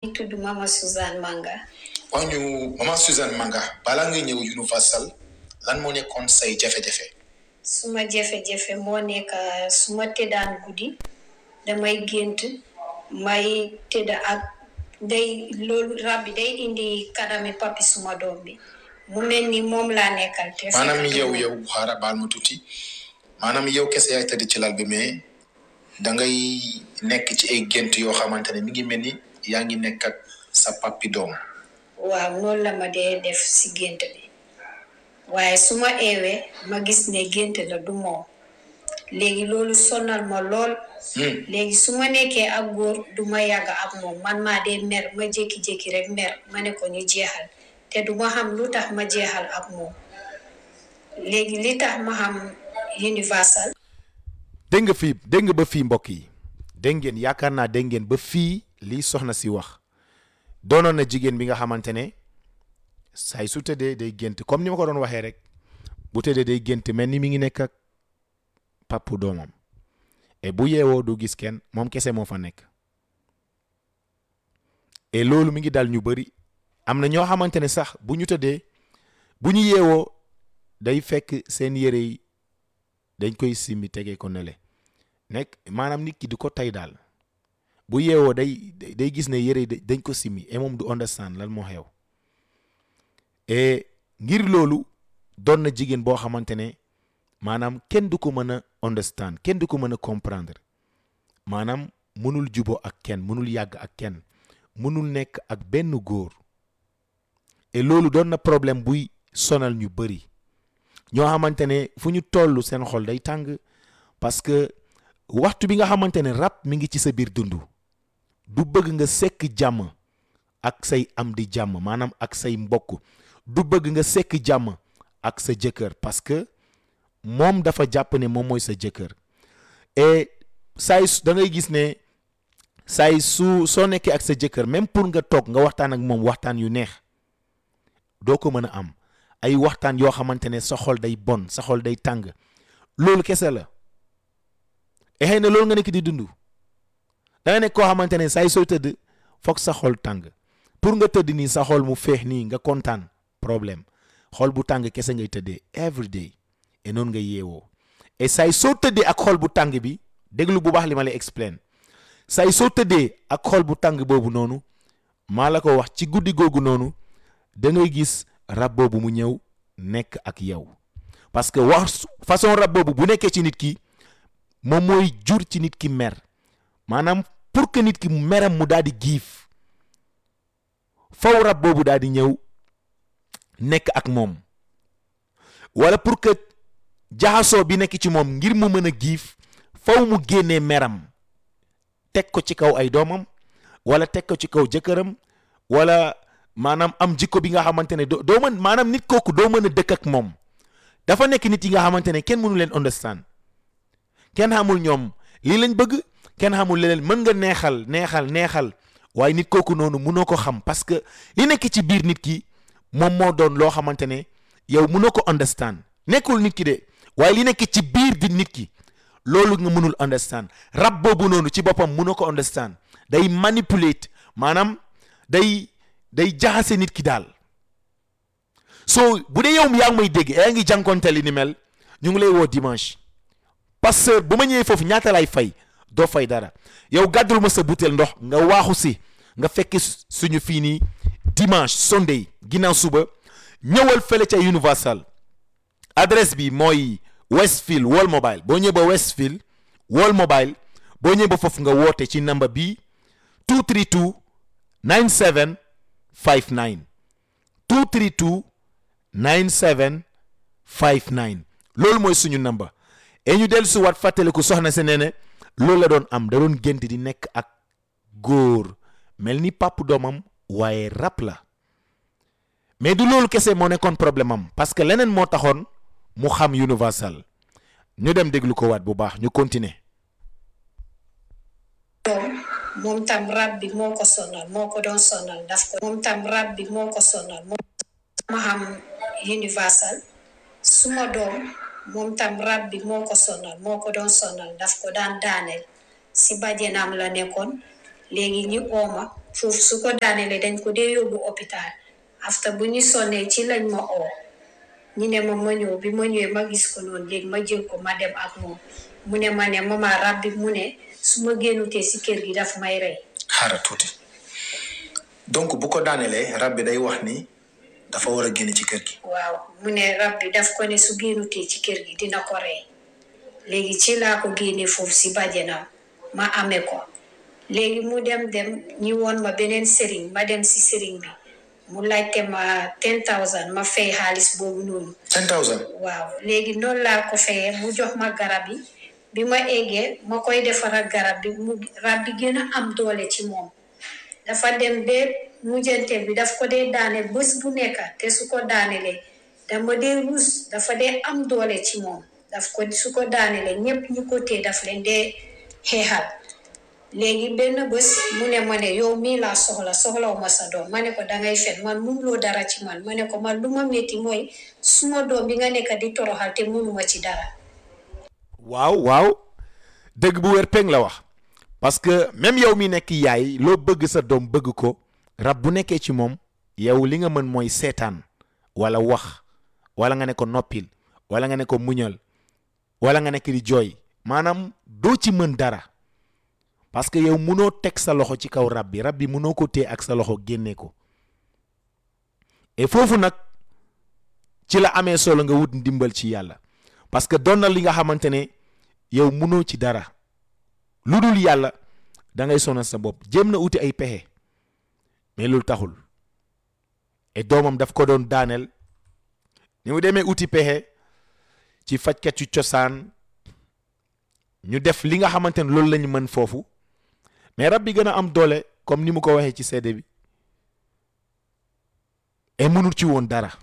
ñu tudd Mama Suzanne Manga wax ñu maman Suzanne Manga balaa ngay ñëw Universal lan moo nekkoon say jafe-jafe suma jafe-jafe moo nekk su ma tëddaan guddi damay gént may tëdd ak day loolu rab bi day indi kanami papi suma doom bi mu mel ni moom laa nekkal te fekk maanaam du yow moom. yow xaaral baal ma tuuti maanaam yow kese yaay tëdd ci lal bi mais dangay nekk ci ay gént yoo xamante ne mi ngi mel ni yaa ngi nekk ak sa papi doom waaw noonu la ma dee def si gént bi waaye su ma eewee ma gis ne gént la du moom léegi loolu sonal ma lool Hmm. léegi su ma nekkee ak góor du ma yàgg ak moom man maa dee mer ma jékki-jékki rek mer ma ne ko ñu jeexal te du ma xam lu tax ma jeexal ak moom léegi li tax ma xam universal dégg nga fii dégg nga ba fii mbokk yi dégg ngeen yaakaar naa dégg ngeen ba fii lii soxna si wax doonoon na jigéen bi nga xamante ne saay su tëddee day gént comme ni ma ko doon waxee rek bu tëddee day gént mel ni mi ngi nekk ak papu doomam et bu yeewoo du gis kenn moom kese moo fa nekk et loolu mi ngi dal ñu bëri am na ñoo xamante ne sax bu ñu tëddee bu ñu yeewoo day fekk seen yére yi dañ koy simmi tegee ko nele nekk maanaam nit ki di ko tay daal bu yeewoo day day gis ne yére yi da- dañ ko simmi et moom du understand lan moo xew et ngir loolu doon na jigéen boo xamante ne maanaam kenn du ko mën a understand kenn du ko mën a comprendre maanaam mënul jubo ak kenn mënul yàgg ak kenn mënul nekk ak benn góor et loolu doon na problème buy sonal ñu bëri ñoo xamante ne fu ñu toll seen xol day tàng parce que waxtu bi nga xamante ne rab mi ngi ci sa biir dund du bëgg nga sekk jàmm ak say am di jàmm maanaam ak say mbokk du bëgg nga sekk jàmm ak sa jëkkër parce que moom dafa jàpp ne moom mooy sa jëkkër et saay su da ngay gis ne saay su soo nekkee ak sa jëkkër même pour nga toog nga waxtaan ak moom waxtaan yu neex doo ko mën a am ay waxtaan yoo xamante ne sa xol day bon sa xol day tàng loolu kese la et xëy na loolu nga nekk di dund da nga nekk koo xamante ne saay sooy tëdd foog sa xol tàng pour nga tëdd nii sa xol mu feex nii nga kontaan problème xol bu tàng kese ngay tëddee every day et noonu ngay yeewoo et saay soo tëddee ak xol bu tàng bi déglu bu baax li ma lay explain saay soo tëddee ak xol bu tàng boobu noonu maa la ko wax ci guddi googu noonu da ngay gis rab boobu mu ñëw nekk ak yow parce que wax façon rab boobu bu nekkee ci nit ki moom mooy jur ci nit ki mer maanaam pour que nit ki meram mu daal di giif faw rab boobu daal di ñëw nekk ak moom wala pour que jaxasoo bi nekk ci moom ngir mu mën a giif faw mu génnee meram teg ko ci kaw ay doomam wala teg ko ci kaw jëkkëram wala maanaam am jikko bi nga xamante ne doo doo mën maanaam nit kooku doo mën a dëkk ak moom dafa nekk nit yi nga xamante ne kenn mënu leen understand kenn xamul ñoom lii lañ bëgg kenn xamul leneen mën nga neexal neexal neexal waaye nit kooku noonu mënoo ko xam parce que li nekk ci biir nit ki moom moo doon loo xamante ne yow mënoo ko understand nekkul nit ki de waaye li nekk ci biir di nit ki loolu nga mënul understand rab boobu noonu ci boppam mënoo ko understand day manipulate maanaam day day jaxase nit ki daal so bu dee yow yaa ngi may dégg yaa ngi jànkoonte li ni mel ñu ngi lay woo dimanche pasteur bu ma ñëwee foofu ñaata lay fay doo fay dara yow gàddul ma sa butéel ndox nga waaxu si nga fekk suñu fii nii dimanche sunday ginnaaw suba ñëwal fële ca universal adresse bi mooy Westfield Wall Mobile boo ñëwee ba Westfield Wall Mobile boo ñëwee ba foofu nga woote ci number bi 232 97 59 232 97 59 loolu mooy suñu number et ñu dellu si waat fàttaliku soxna si nee ne loolu la doon am da doon gént di nekk ak góor mel ni pàpp doomam waaye rab la mais du loolu kese moo nekkoon problème am parce que leneen moo taxoon mu xam universal ñu dem déglu ko waat bu baax ñu continuer doom moom tam rab bi moo ko sonal moo ko doon sonal daf ko moom tam rab bi moo ko sonal moom ma xam universal suma doom moom tam rab bi moo ko sonal moo ko doon sonal daf ko daan daaneel si bàjjenam la nekkoon léegi ñu ooma foofu su ko daanelee dañ ko dee yóbbu hôpital after bu ñu sonnee ci lañ ma oo ñu ne ma ma ñëw bi ma ñëwee ma gis ko noonu léegi ma jël ko ma dem ak moom mu ne ma ne mama rab bi mu ne su ma génnutee si kër gi daf may rey xaara tuuti donc bu ko daanelee rab bi day wax ni dafa war a génn ci kër gi waaw mu ne rab bi daf ko ne su génnutee ci kër gi dina ko rey léegi ci laa ko génnee foofu si bàjjenam ma amee ko léegi mu dem dem ñi woon ma beneen sëriñ ma dem si sëriñ bi mu laajte ma ten thousand ma fay xaalis boobu noonu ten thousand waaw léegi noonu laa ko fayee mu jox ma garab yi bi ma eggee ma koy defaral garab bi mu rab bi gën a am doole ci moom dafa dem ba mujjante bi daf ko dee daane bés bu nekk te su ko daanelee dama dee ruus dafa dee am doole ci moom daf ko su ko daanelee ñëpp ñu ko tee daf leen dee xeexal léegi benn bés mu ne ma ne yow mii laa soxla soxlaw ma sa doom ma ne ko dangay fen man mënuloo dara ci man ma ne ko man lu ma métti mooy suma doom bi nga nekk di toroxal te mënuma ci dara waaw waaw dëgg bu wér peng la wax parce que même yow mi nekk yaay loo bëgg sa doom bëgg ko rab bu nekkee ci moom yow li nga mën mooy seetaan wala wax wala nga ne ko noppil wala nga ne ko muñal wala nga nekk di jooy maanaam doo ci mën dara parce que yow munoo teg sa loxo ci kaw rab bi rab bi munoo ko téye ak sa loxo génne ko et foofu nag ci la amee solo nga wut ndimbal ci yàlla parce que doon na li nga xamante ne yow munoo ci dara lu dul yàlla da ngay sonal sa bopp jéem na uti ay pexe mais loolu taxul et doomam daf ko doon daaneel ni mu demee uti pexe ci fajkat yu cosaan ñu def li nga xamante ne loolu lañu mën foofu mais rab bi gën a am doole comme ni mu ko waxee ci seede bi et mënul ci woon dara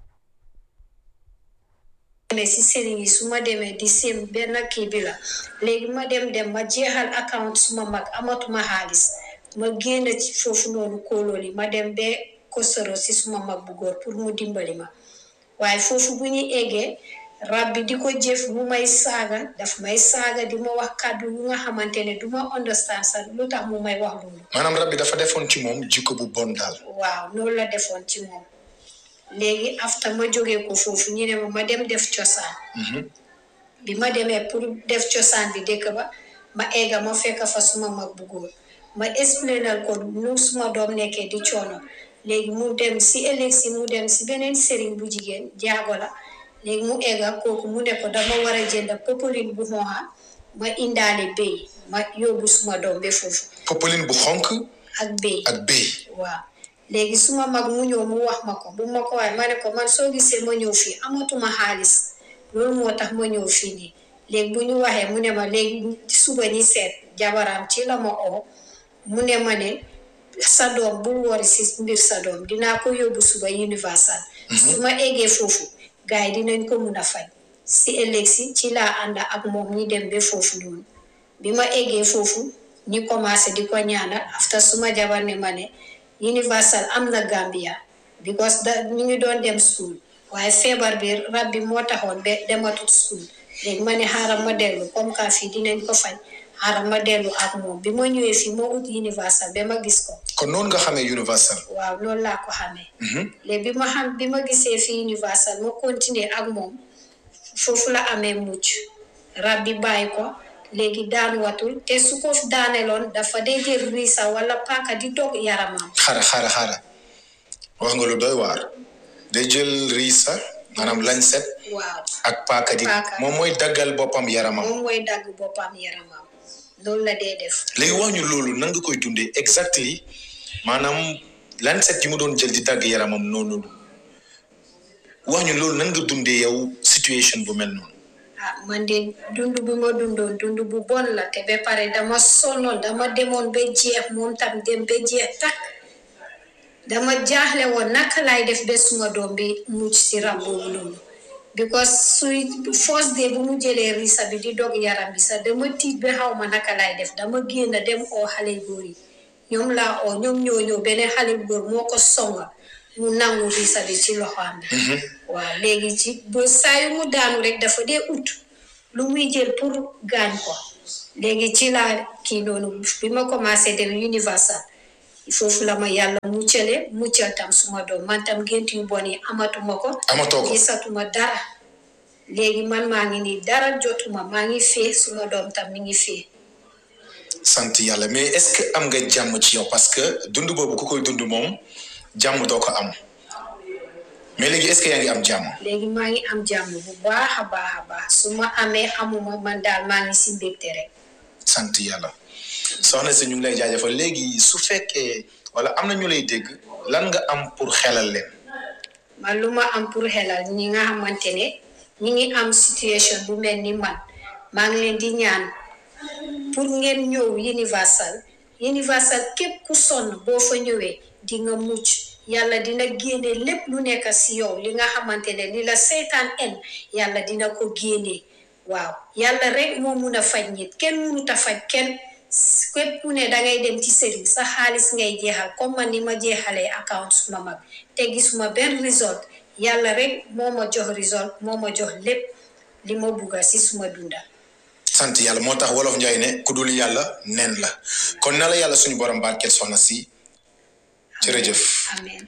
demee si sëriñ yi su ma demee di sim benn kii bi la léegi ma dem dem ma jeexal account suma mag amatuma xaalis ma génn ci foofu noonu kóolool yi ma dem ba kosoro si suma mag bu góor pour mu dimbali ma waaye foofu bu ñuy eggee rab bi di ko jëf mu may saaga daf may saaga di ma wax kàddu yu nga xamante ne du ma understand sax lu tax mu may wax loolu maanaam rab bi dafa defoon ci moom jikko bu bon daal waaw loolu la defoon ci moom léegi afta ma jógee ko foofu ñu ne ma ma dem def cosaan bi ma demee pour def cosaan bi dëkk ba ma egga ma fekk fa suma mag bu góor ma explainal ko nu suma doom nekkee di coono léegi mu dem si ëllëg si mu dem si beneen sëriñ bu jigéen jaago la léegi mu egga kooku mu ne ko dama war a jënd popeline bu xonxa ma indaale béy ma yóbbu suma doom ba foofu popeline bu xonk ak béy ak béy waaw léegi suma mag mu ñëw mu wax ma ko bu ma ko waaye ma ne ko man soo gisee ma ñëw fii amatuma xaalis loolu moo tax ma ñëw fii nii léegi bu ñu waxee mu ne ma léegi suba ñi seet jabaram ci la ma oo mu ne ma ne sa doom bul wori si mbir sa doom dinaa ko yóbbu suba universal su ma eggee foofu gars yi dinañ ko mun a faj si ëllëg si ci laa ànd ak moom ñi dem ba foofu noonu bi ma eggee foofu ñi commencé di ko ñaanal after suma jabar ne ma ne universal am na Gambia because da ñu ngi doon dem school waaye feebar bi rab bi moo taxoon ba dematut school léegi ma ne xaaral ma dellu comme que fii dinañ ko faj xaaral ma dellu ak moom bi ma ñëwee fii moo ut universal ba ma gis ko kon noonu nga xamee universal waaw loolu laa ko xamee léegi bi ma xam bi ma gisee fii universal ma continuer ak moom foofu la amee mucc rab bi bàyyi ko léegi daan watul te su ko daaneloon dafa dee jël riisa wala paaka di dog yaramam xara xara xara wax nga lu doy waar day jël riisa maanaam lañset waaw ak paaka di Paaka. moom mooy daggal boppam yaramam moom mooy dagg boppam yaramam loolu la dee def léegi wax ñu loolu nan nga koy dundee exactly maanaam lañset yi mu doon jël di dagg yaramam noonu wax ñu loolu nan nga dundee yow situation bu mel noonu ah man de dund bi ma dundoon dund bu bon la te ba pare dama sonnoon dama demoon ba jeex moom tam dem ba jeex takk dama jaaxle woon naka laay def ba suma doom bi mucc si rab boobu noonu because suy first day bu mu jëlee risa bi di dog yaram bi sax dama tiit ba xaw ma naka laay def dama génn dem oo xale góor yi ñoom laa oo ñoom ñoo ñëw beneen xale góor moo ko songa mu nangu risa bi ci loxoam bi waaw léegi ci ba saa yu mu daanu rek dafa dee ut lu muy jël pour gaañ ko léegi ci laa kii noonu bi ma commencé dem universal foofu la ma yàlla muccale muccal tam suma doom man tam gént yu bon yi amatuma ko amatoo ko gisatuma dara léegi man maa ngi nii dara jotuma maa ngi fee suma doom tam mi ngi fee sant yàlla mais est-ce que am nga jàmm ci yow parce que dund boobu ku koy dund moom jàmm doo ko am mais léegi est-ce que yaa ngi am jàmm léegi maa ngi am jàmm bu baax a baax a baax su ma amee amuma man daal maa ngi si mbégte rek sant yàlla soxna si ñu ngi lay jaajëfal léegi su fekkee wala am na ñu lay dégg lan nga am pour xelal leen man lu ma am pour xelal ñi nga xamante ne ñi ngi am situation bu mel ni man maa ngi leen di ñaan pour ngeen ñëw universal universal képp ku sonn boo fa ñëwee di nga mucc yàlla dina génne lépp lu nekk si yow li nga xamante ne li la seytaan en yàlla dina ko génne waaw yàlla rek moo mun a faj nit kenn munut a faj kenn képp ku ne dangay dem ci sëriñ sa xaalis ngay jeexal comme man ni ma jeexalee account suma mag te gisuma benn result yàlla rek moo ma jox result moo ma jox lépp li ma bugga si suma dunda sant yàlla moo tax wolof njaay ne ku dul yàlla nen la kon na la yàlla suñu borom barkeel soxna si jërëjëf amen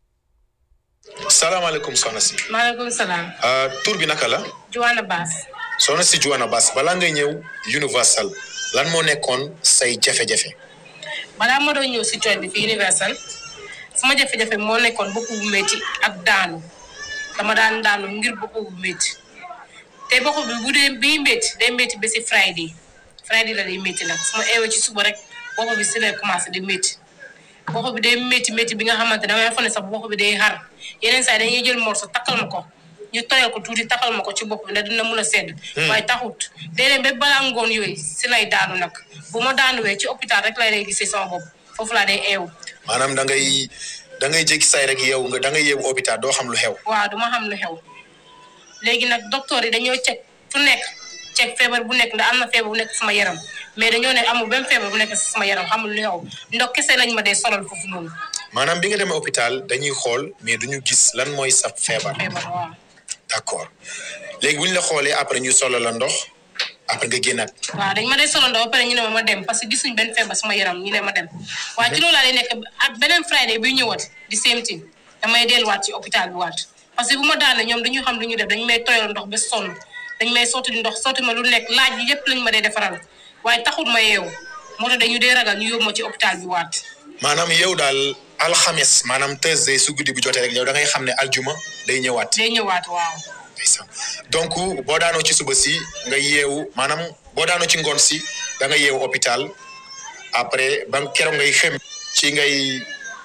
salaamaaleykum soxna si maaleykum salaam. ah, tur bi naka la Joanna Bass. soxna si Juana Bass balaa ngay ñëw Universal lan moo nekkoon say jafe-jafe balaa ma doon ñëw si cooj bi fi Universal sama jafe-jafe moo nekkoon bopp bu métti ak daanu dama daan daanu ngir bopp bu métti te bopp bi bu dee bii métti day métti ba si Friday Friday la day métti nag su ma eewee ci suba rek bopp bi si lay commencé di métti bopp bi day métti métti bi nga xamante damay foog ne sax bopp bi day xar yeneen saa yi dañuy jël morso takkal ma ko ñu toyal ko tuuti takkal ma ko ci bopp bi ndax dina mun a sedd. waaye taxut déedéet ba balaa ngoon yooyu si lay daanu nag bu ma daanuwee ci hôpital rek lay lay gisee sama bopp foofu laa day eewu. maanaam da ngay da ngay jékki say rek yeewu nga da ngay yeewu hôpital doo xam lu xew waaw duma xam lu xew léegi nag docteur yi dañoo cek fu nekk cek feebar bu nekk ndax am na feebar bu nekk sama yaram mais dañoo ne amul benn feebar bu nekk sama yaram xamul lu xew ndox kese lañ ma dee solal foofu noonu maanaam bi nga demee hôpital dañuy xool mais duñu gis lan mooy sa feebar feebar waaw. d'accord léegi bu ñu la xoolee après ñu solo la ndox après nga génnaat waaw dañ ma dee solo ndaw ba pare ñu ne ma ma dem parce que gisuñ benn feebar sama yaram ñu ne ma dem waaye ci loolu laa lay nekk ak beneen Friday bi ñëwaat di same thing damay delluwaat ci hôpital bi waat parce que bu ma daane ñoom dañu xam lu ñu def dañu may toyal ndox ba sonn dañ may sotti ndox sotti ma lu nekk laaj yi yëpp lañ ma dee defaral waaye taxul ma yeewu moo tax dañu dee ragal ñu yóbbu ma ci hôpital bi waat maanaam yow daal alxames maanaam Thursday su guddi bu jotee rek yow da ngay xam ne aljuma day ñëwaat day ñëwaat waaw ndeysaan donc boo daanoo ci suba si nga yeewu maanaam boo daanoo ci ngoon si da nga yeewu hôpital après ba keroog ngay xem ci ngay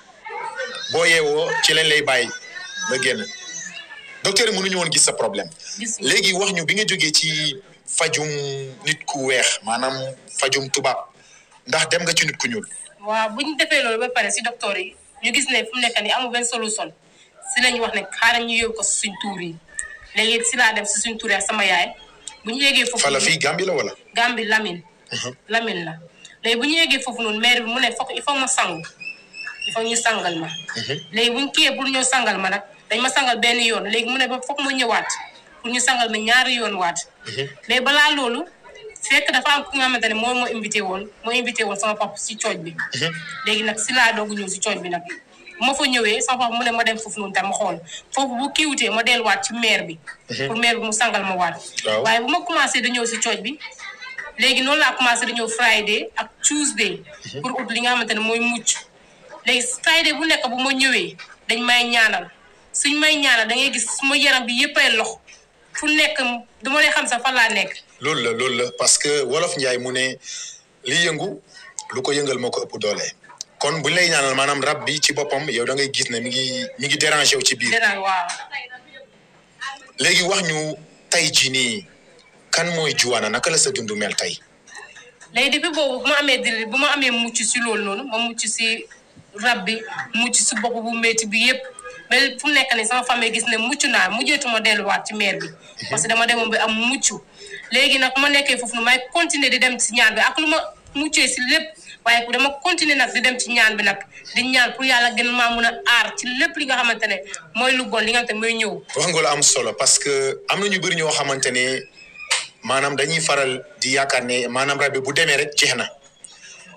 boo yeewoo ci lañ lay bàyyi nga génn docteur yi mënuñu woon gis sa problème gis léegi wax ñu bi nga jógee ci fajum nit ku weex maanaam fajum tubaab ndax dem nga ci nit ku ñuul waaw bu ñu defee loolu ba pare si docteur yi ñu gis ne fu mu nekk nii amul benn solution si lañu wax ne xaaral ñu yóbbu ko si suñ tuur yi léegi si laa dem si suñ tuur yi ak sama yaay bu ñu yeggee foofu fala fii Gambie la wala Gambie Lamine Lamine la léegi bu ñu yeggee foofu noonu maire bi mu ne foog il faut ma sangu il faut ñu sangal ma léegi bu ñu kiyee pour ñëw sangal ma nag dañ ma sangal benn yoon léegi mu ne ba foog ma ñëwaat pour ñu sangal ma ñaari yoon waat mais balaa loolu fekk dafa am ku nga xamante ne moom moo invité woon moo invité woon sama papa si cooj bi léegi nag si laa doog ñëw si cooj bi nag bu ma fa ñëwee sama papa mu ne ma dem foofu noonu tam ma xool foofu bu kiiwutee ma delluwaat ci maire bi pour maire bi mu sangal ma waat Waaw. waaye bu ma commencé di ñëw si cooj bi léegi noonu laa commencé di ñëw Friday ak Tuesday pour ut li nga xamante ne mooy mucc léegi Friday bu nekk bu ma ñëwee dañ may ñaanal suñ may ñaanal da ngay gis suma yaram bi yëppay lox fu nekk du ma lay xam sax fan laa nekk loolu la loolu la parce que wolof njaay mu ne li yëngu lu ko yëngal moo ko ëpp doole kon buñ lay ñaanal maanaam rab bi ci boppam yow da ngay gis ne mi ngi mi ngi dérangé wu ci biir dara waaw léegi wax ñu tey jii nii kan mooy Juwana naka la sa dund mel tey léegi depuis boobu bu ma amee diri bu ma amee mucc si loolu noonu ma mucc si rab bi mucc si bopp bu métti bi yëpp mais fu mu nekk nii sama famille gis ne mucc naa mujjeetuma delluwaat ci maire bi parce que dama demoon bi am mucc léegi nag ma nekkee foofu nu may continuer di dem si ñaan bi ak lu ma muccee si lépp waaye dama continuer nag di dem ci ñaan bi nag di ñaan pour yàlla gën maa mun a aar ci lépp li nga xamante ne mooy lu bon li nga xamante ne mooy ñëw wax nga lu am solo parce que am na ñu bëri ñoo xamante ne maanaam dañuy faral di yaakaar ne maanaam rab bi bu demee rek jeex na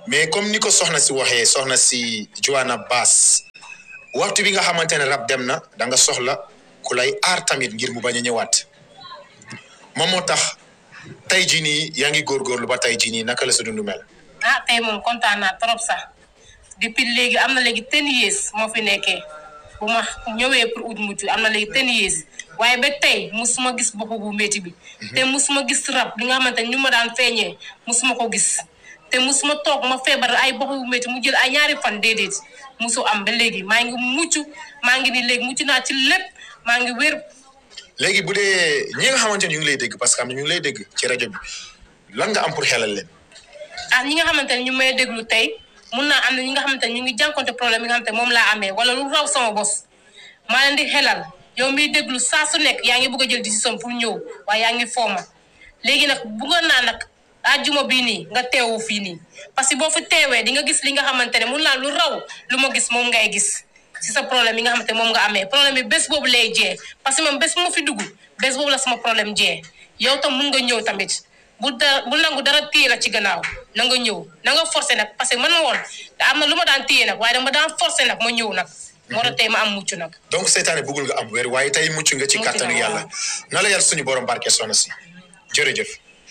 mais comme ni ko soxna si waxee soxna si Joanna Bass waxtu bi nga xamante ne rab dem na da nga soxla ku lay aar tamit ngir mu bañ a ñëwaat moom moo tax tey jii nii yaa ngi góorgóorlu ba tey jii nii naka la sa dund mel. ah tey moom kontaan naa trop sax depuis léegi am na léegi ten years moo fi nekkee bu ma ñëwee pour ut mucc am na léegi ten years waaye ba tey musuma gis bopp bu métti bi te musuma gis rab li nga xamante ne ñu ma daan feeñee musuma ko gis te musuma toog ma feebar ay bopp bu métti mu jël ay ñaari fan déedéet musu am ba léegi maa ngi mucc maa ngi ni léegi mucc naa ci lépp maa ngi wér léegi bu dee ñi nga xamante ne ñu ngi lay dégg parce que am na ñu ngi lay dégg ci rajo bi lan nga am pour xelal leen. ah ñi nga xamante ne ñu may déglu tey mun naa am na ñi nga xamante ne ñu ngi jànkonte problème yi nga xamante ne moom laa amee wala lu raw sama bos maa leen di xelal yow miy déglu saa su nekk yaa ngi bëgg a jël décision pour ñëw waaye yaa ngi fooma léegi nag bëggoon naa nag àjjuma bii nii nga teewu fii nii parce que boo fi teewee di nga gis li nga xamante ne mun naa lu raw lu ma gis moom ngay gis si sa problème yi nga xamante ne moom nga amee problème bi bés boobu lay jee parce que moom bés bu ma fi dugg bés boobu la sama problème jee yow tam mun nga ñëw tamit bu da bu nangu dara téye la ci gannaaw na nga ñëw na nga forcé nag parce que man ma woon te am na lu ma daan téye nag waaye dama daan forcé nag ma ñëw nag moo tax tey ma am mucc nag donc seytaane bëggul nga am wér waaye tey mucc nga ci Mucc kàttanu naa, yàlla waaw. na la yàlla suñu borom barke soxna si jërëjëf.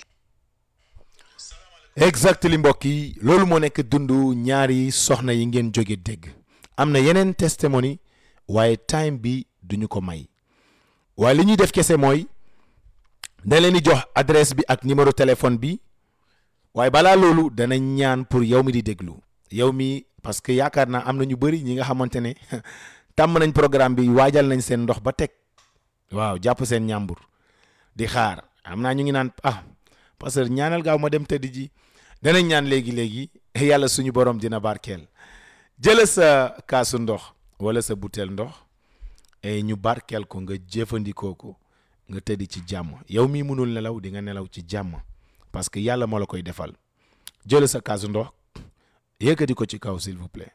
exactement mbokk yi loolu moo nekk dundu ñaari soxna yi ngeen jóge dégg am na yeneen testimony waaye time bi duñu ko may waaye li ñuy def kese mooy dañ leen di jox adresse bi ak numéro téléphone bi waaye balaa loolu danañ ñaan pour yow mi di déglu yow mi parce que yaakaar naa am na ñu bëri ñi nga xamante ne tàmm nañ programme bi waajal nañ seen ndox ba teg waaw jàpp seen ñàmbur di xaar am naa ñu ngi naan ah parce que ñaanal gaaw ma dem tëdd ji danañ ñaan léegi léegi yàlla suñu borom dina barkeel jëla sa kaasu ndox wala sa butéel ndox et ñu barkeel ko nga jëfandikoo ko nga tëdd ci jàmm yow mii mënul nelaw di nga nelaw ci jàmm parce que yàlla moo la koy defal jëla sa kaasu ndox yëkkati ko ci kaw s'il vous plaît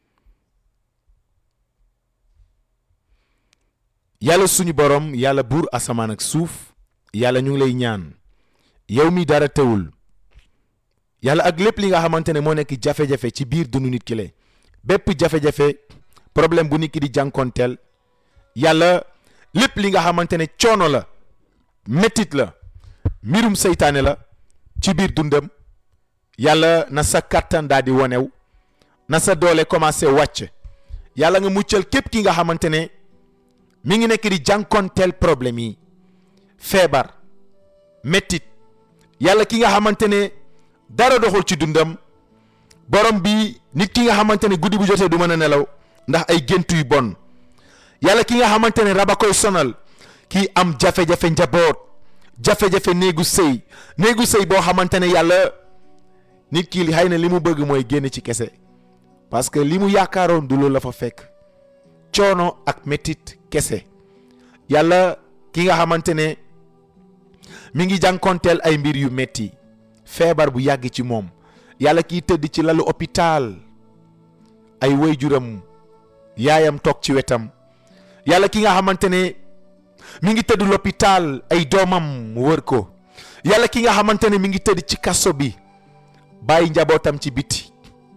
yàlla suñu borom yàlla buur asamaan ak suuf yàlla ñu ngi lay ñaan yow mi dara teewul yàlla ak lépp li nga xamante ne moo nekk jafe-jafe ci biir dundu nit ki le bépp jafe-jafe problème bu nit ki di jànkonteel yàlla lépp li nga xamante ne coono la méttit la mbirum seytaane la ci biir dundam yàlla na sa kàttan daal di wonew na sa doole commencé wàcc yàlla nga muccal képp ki nga xamante ne mi ngi nekk di jànkonteel problème yi feebar méttit yàlla ki nga xamante ne dara doxul ci dundam borom bi nit ki nga xamante ne guddi bu jotee du mën a nelaw ndax ay gént yu bon yàlla ki nga xamante ne raba koy sonal kii am jafe-jafe njaboot jafe-jafe néegu sëy néegu sëy boo xamante ne yàlla nit ki xëy na li mu bëgg mooy génn ci kese parce que li mu yaakaaroon du loolu la fa fekk coono ak métit kese yàlla ki nga xamante ne mi ngi jànkonteel ay mbir yu metti feebar bu yàgg ci moom yàlla kiy tëdd ci lalu hôpital ay waajuram yaayam toog ci wetam yàlla ki nga xamante ne mi ngi tëdd l'hôpital ay doomam wër ko yàlla ki nga xamante ne mi ngi tëdd ci kaso bi bàyyi njabootam ci biti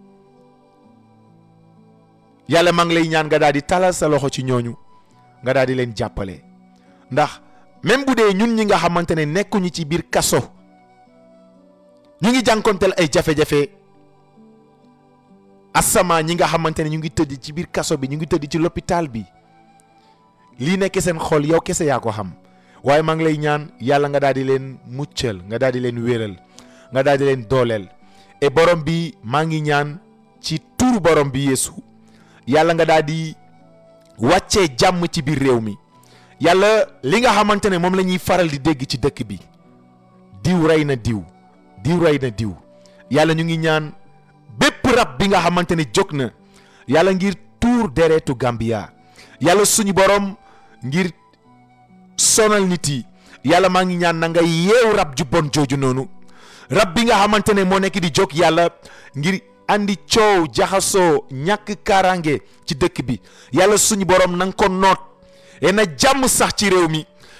yàlla maa ngi lay ñaan nga daal di talal sa loxo ci ñooñu nga daal di leen jàppale ndax même bu dee ñun ñi nga xamante ne nekkuñu ci biir kaso ñu ngi jànkonteel ay jafe-jafe asama ñi nga xamante ne ñu ngi tëdd ci biir kaso bi ñu ngi tëdd ci l'hôpital bi lii nekk seen xol yow kese yaa ko xam waaye maa ngi lay ñaan yàlla nga daal di leen muccal nga daal di leen wéral nga daal di leen dooleel et borom bi maa ngi ñaan ci tuuru borom bi yeesu yàlla nga daal di wàccee jàmm ci biir réew mi yàlla li nga xamante ne moom la ñuy faral di dégg ci dëkk bi diw rey na diw diw rey na diw yàlla ñu ngi ñaan bépp rab bi nga xamante ne jóg na yàlla ngir tuur deretu Gambia yàlla suñu borom ngir sonal nit yi yàlla maa ngi ñaan na nga yeew rab ju bon jooju noonu rab bi nga xamante ne moo nekk di jóg yàlla ngir andi coow jaxasoo ñàkk kaaraange ci dëkk bi yàlla suñu borom na nga ko noot et na jàmm sax ci réew mi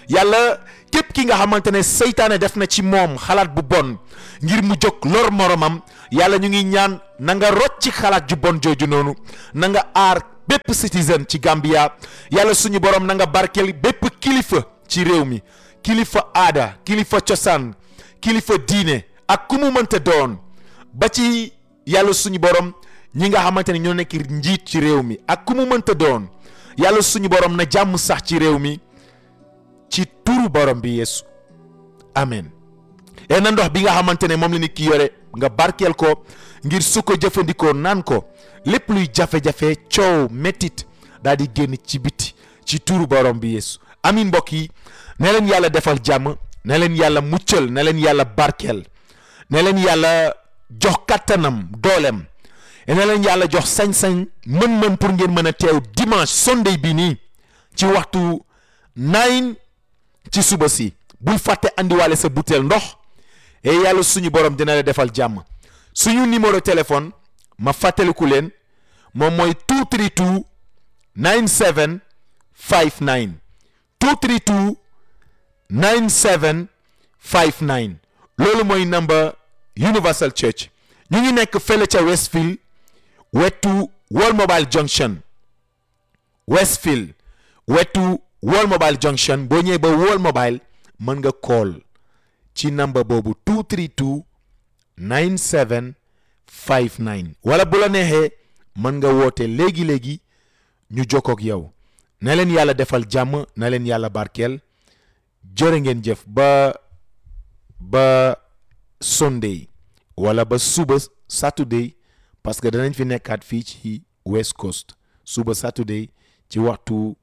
yàlla képp ki nga xamante ne seytaane def na ci moom xalaat bu bon ngir mu jóg lor moromam yàlla ñu ngi ñaan na nga rocc ci xalaat ju bon jooju noonu na nga aar bépp citizen ci Gambia yàlla suñu borom na nga barkeel bépp kilifa ci réew mi kilifa aada kilifa cosaan kilifa diine ak ku mu mënta doon ba ci yàlla suñu borom ñi nga xamante ne ñoo nekk njiit ci réew mi ak ku mu mënta doon yàlla suñu borom na jàmm sax ci réew mi ci turu borom bi yeesu amen et na ndox bi nga xamante ne moom la nit ki yore nga barkeel ko ngir su ko jëfandikoo naan ko lépp luy jafe-jafe coow métit daal di génn ci biti ci turu borom bi yeesu amin mbokk yi ne leen yàlla defal jàmm ne leen yàlla muccal ne leen yàlla barkeel ne leen yàlla jox kattanam dooleem ne leen yàlla jox sañ-sañ mën-mën pour ngeen mën a teew dimanche sunday bi nii ci waxtu nine ci suba si bul fàtte andiwaale sa butéel ndox et yàlla suñu borom dina la defal jàmm suñu numéro téléphone ma fàttaliku leen moom mooy 232 97 59 232 97 59 loolu mooy number Universal Church ñu ngi nekk fële ca Westfield wetu World Mobile Junction Westfield wetu World Mobile Junction boo ñëwee ba World Mobile mën nga call ci number boobu 232 97 59 wala bu la neexee mën nga woote léegi léegi ñu jokkook yow na leen yàlla defal jàmm na leen yàlla barkeel jërë ngeen jëf ba ba Sunday wala ba suba Saturday parce que danañ fi nekkaat fii ci West Coast suba Saturday ci waxtu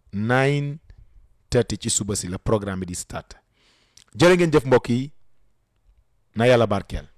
9:30 ci suba si la programme bi di start jërë ngeen jëf mbokk yi na yàlla barkeel